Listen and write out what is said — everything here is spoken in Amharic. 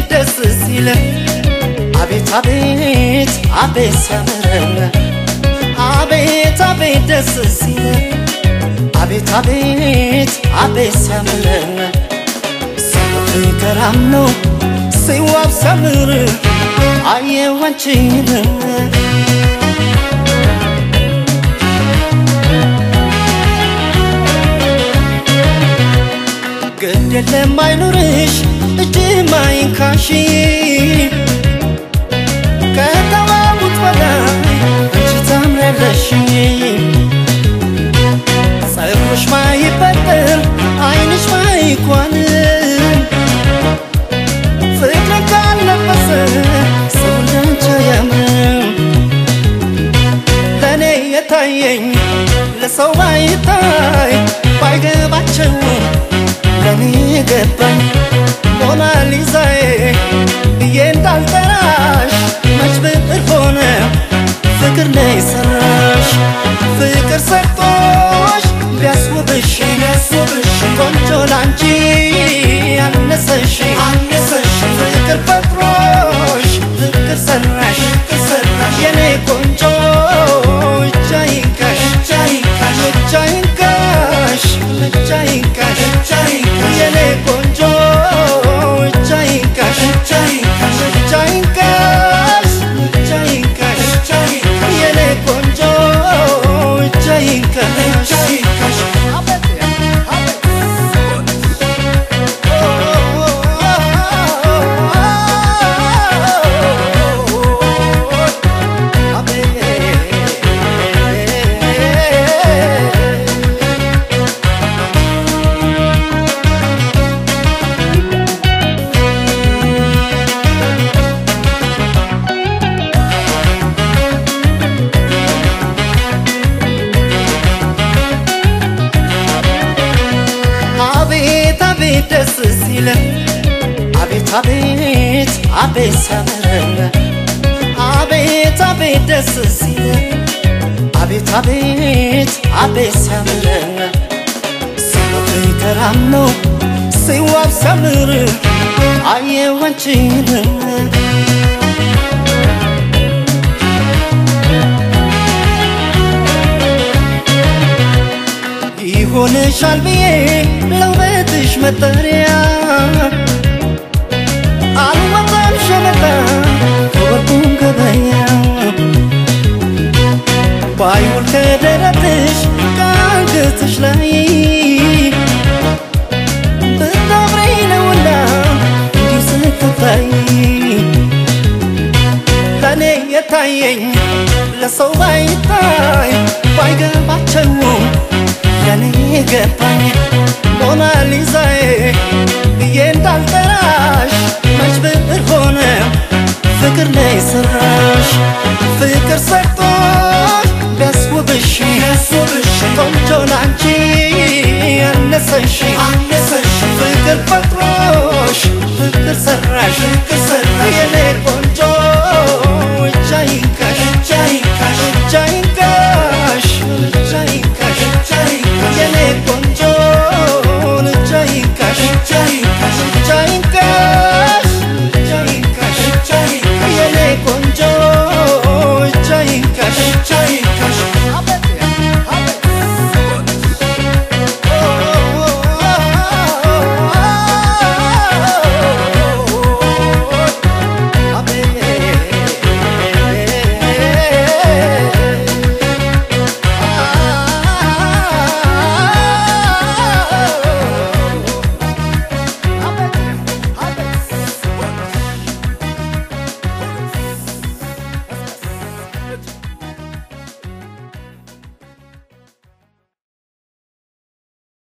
ደስ ሲለ አቤት አቤት አቤት ሲያምረን አቤት አቤት ደስ ሲለ አቤት አቤት አቤት ሲያምረን ሲገራም ነው ሲዋብ ሲያምር አየሁ አንቺን ግድ የለም አይኑርሽ እጅ ማይንካሽ ከተዋቡት በላይ አንቺ ታምሪያለሽ ጸጉርሽ ማይበጠር አይንሽ ማይኳንም ፍቅር ካለበሰ ሰው እንዳንቺ አያምርም ለእኔ የታየኝ ለሰው ባይታይ ባይገባቸው ለኔ ገባኝ ሞናሊዛዬ ብዬ እንዳልጠራሽ መች ብዕር ሆነ ፍቅር ነው የሰራሽ ፍቅር ሰርቶሽ ቢያስውብሽ ቢያስውብሽ ቆንጆ ላንቺ አነሰሽ አነሰሽ ፍቅር ፈጥሮሽ ፍቅር ሰራሽ ፍቅር ሰራሽ የኔ ቆንጆ እጃ ይንካሽ እጃ ይንካሽ እጃ ይንካሽ እጃ ይንካሽ እጃ ይንካሽ የኔ ቆንጆ እጃ ይንካሽ እጃ ይንካሽ እጃ ይንካሽ እጃ ይንካሽ እጃ ይንካሽ የኔ ቆንጆ እጃ ይንካሽ እጃ ይንካሽ አቤት አቤት አቤት ደስ ሲለ አቤት አቤት አቤት ሲያምረን አቤት አቤት ደስ ሲለ አቤት አቤት አቤት ሲያምረን ሲወት ገራም ነው ሲዋብ ሲያምር አየሁ አንቺን ይሆንሻል ብዬ ለውበትሽ መጠሪያ አልወጣም ሸመጣ ከወርቁም ገበያ ባይውል ከደረትሽ ከአንገትሽ ላይ ብታምሪ ነውና እንዲህ ስትታይ ለእኔ የታየኝ ለሰው ባይታይ ባይገባቸውም ለኔ ገባኝ ሞናሊዛዬ ብዬ እንዳልጠራሽ መች ብዕር ሆነ ፍቅር ነው የሰራሽ ፍቅር ሰርቶሽ ቢያስውብሽ ቢያስውብሽ ቆንጆ ላንቺ አነሰሽ አነሰሽ ፍቅር ፈጥሮሽ ፍቅር ሰራሽ